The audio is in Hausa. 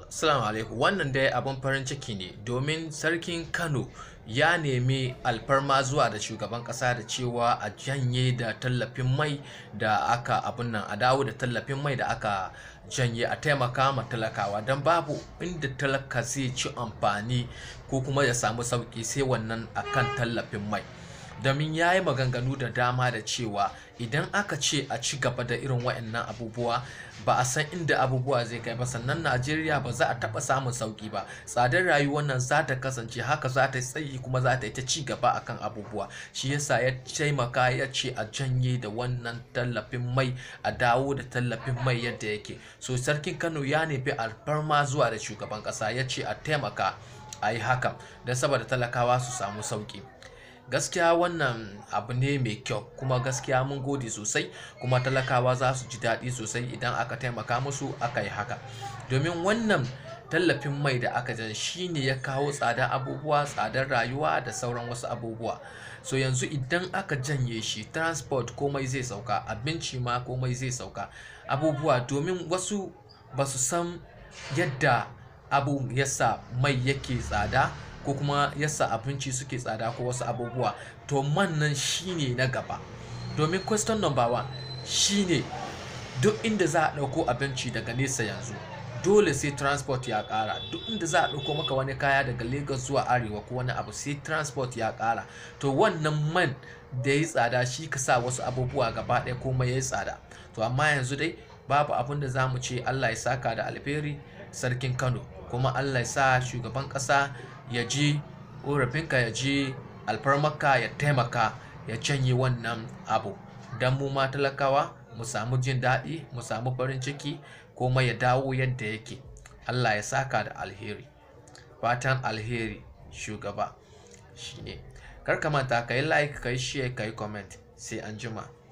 Assalamu alaikum wannan dai abin farin ciki ne domin sarkin Kano ya nemi alfarma zuwa da shugaban kasa da cewa a janye da tallafin mai da aka abin nan a dawo da tallafin mai da aka janye a taimaka ma talakawa don babu inda talaka zai ci amfani ko kuma ya samu sauki sai wannan akan tallafin mai domin ya yi maganganu da dama da cewa idan aka ce a ci gaba da irin waɗannan abubuwa ba a san inda abubuwa zai kai ba sannan najeriya ba za a taɓa samun sauƙi ba tsadar rayuwar nan za ta kasance haka za ta tsayi kuma za ta yi ta ci gaba akan abubuwa shi yasa ya taimaka ya ce a janye da wannan tallafin mai a dawo da tallafin mai yadda yake so sarkin kano ya nemi alfarma zuwa da shugaban ƙasa ya ce a taimaka a yi hakan don saboda talakawa su samu sauƙi gaskiya wannan abu ne mai kyau kuma gaskiya mun gode sosai kuma talakawa za su ji daɗi sosai idan aka taimaka musu aka yi haka domin wannan tallafin mai da aka jan shi ne ya kawo tsadar abubuwa tsadar rayuwa da sauran wasu abubuwa so yanzu idan aka janye shi transport komai zai sauka abinci ma komai zai sauka abubuwa domin wasu ba su san yadda abu yasa mai yake tsada ko kuma yasa abinci suke tsada ko wasu abubuwa to man nan shine na gaba domin question number one shine duk inda za a ɗauko abinci daga nesa yanzu dole sai transport ya ƙara duk inda za a ɗauko maka wani kaya daga lagos zuwa arewa ko wani abu sai transport ya ƙara to wannan man da ya yi tsada shi ka sa wasu abubuwa gaba ɗaya komai ya yi tsada to amma yanzu dai babu abin da za mu ce allah ya saka da alheri sarkin kano kuma allah ya sa shugaban ƙasa ya ji ƙorafinka ya ji alfarmaka ya taimaka ya canye wannan abu don mu ma talakawa mu samu jin daɗi mu samu farin ciki kuma ya dawo yadda yake allah ya saka da alheri fatan alheri shugaba shine kar ka manta ka yi like ka yi share ka yi comment sai an jima